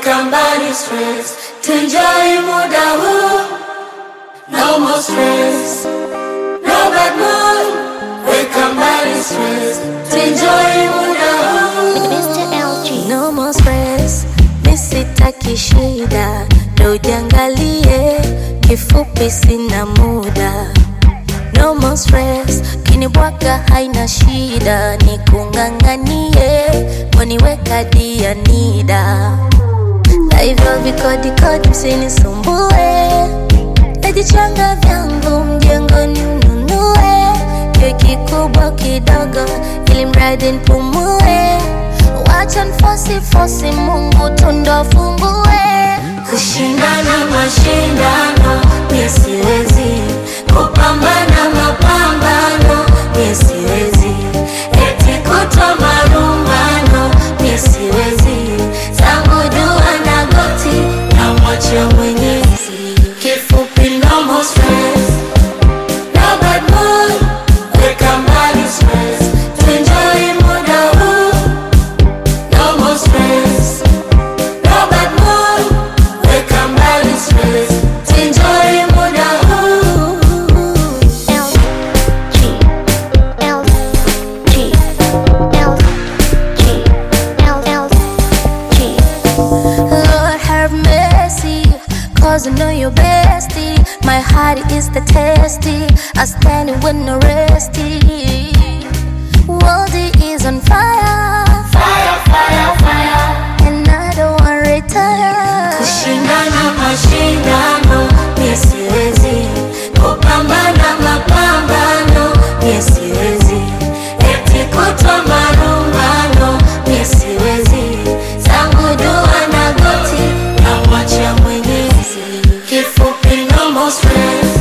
weka mbali stress, tuenjoy muda huu, no more stress, no bad mood, weka mbali stress, tuenjoy muda huu. Mr. LG. No more stress, misitaki shida, ndo ujiangalie, kifupi sina muda. No more stress, kinibwaga haina shida, nikung'ang'anie, waniweka dia nida. Na hivyo vikodi kodi msinisumbue, najichanga vyangu mjengoni ununue, keki kubwa kidogo, ili mradi nipumue, wacha nfosi fosi, Mungu tundo fungue. Kushindana mashindano, mie siwezi kupambana mapambano, mie siwezi eti kutwa marumbano, mie siwezi zangu jua na goti na mwacha Mwenyezi. Kifupi, no more stress, no bad mood, weka mbali stress, tuenjoy muda huu, no more stress, no bad mood, weka mbali stress, tuenjoy muda huu. LG. LG. LG. Lord have mercy, cause I know you're bestie. My heart is the testy, I stand it with no resty. World is on fire, Fire, fire, fire. and I don't want retire. Kushindana mashindano, mie siwezi kupambana mapambano, mie siwezi eti kutwa marumbano, mie siwezi zangu dua na goti na mwacha Mwenyezi. Kifupi, no more stress,